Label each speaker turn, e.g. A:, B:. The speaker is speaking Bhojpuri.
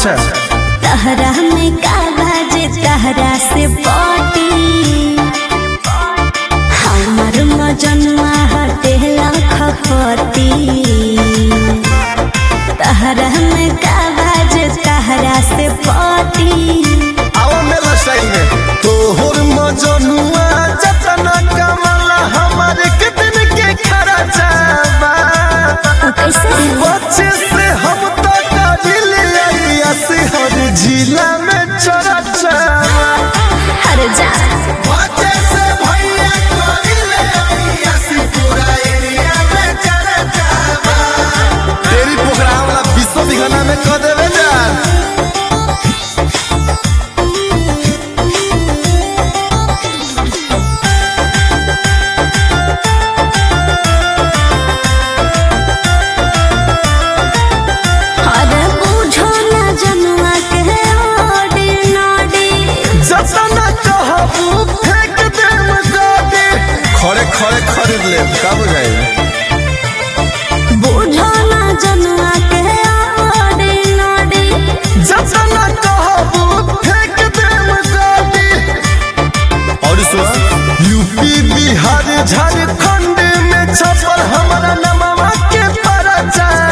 A: अच्छा
B: तहरा में कागज तहरा से पटी हमर मजनुआ हटे लखपति तहरा में कागज तहरा से पटी
A: आओ मेला सही में तोहर मजनुआ जतना कमला हमारे कितन के खरा जाबा
B: उ कैसे
A: बच्चे से हम तो काबिल ऐसी हर जिला में चरा जाबा
B: हर जा
A: बच्चे से भैया काबिल ऐसी पूरा एरिया में चरा जाबा तेरी प्रोग्राम वाला विश्व दिखाना में कर देवे जान
B: अरे बुझो ना जनुआ के ओडी नोडी
A: जतना कहबू फेंक देम गाड़ी खड़े खड़े खरीद ले का बुझाई
B: बुझो ना जनुआ के ओडी नोडी
A: जतना कहबू फेंक देम गाड़ी और सुन यूपी बिहार झारखंड में छपल हमारा नमवा के परचा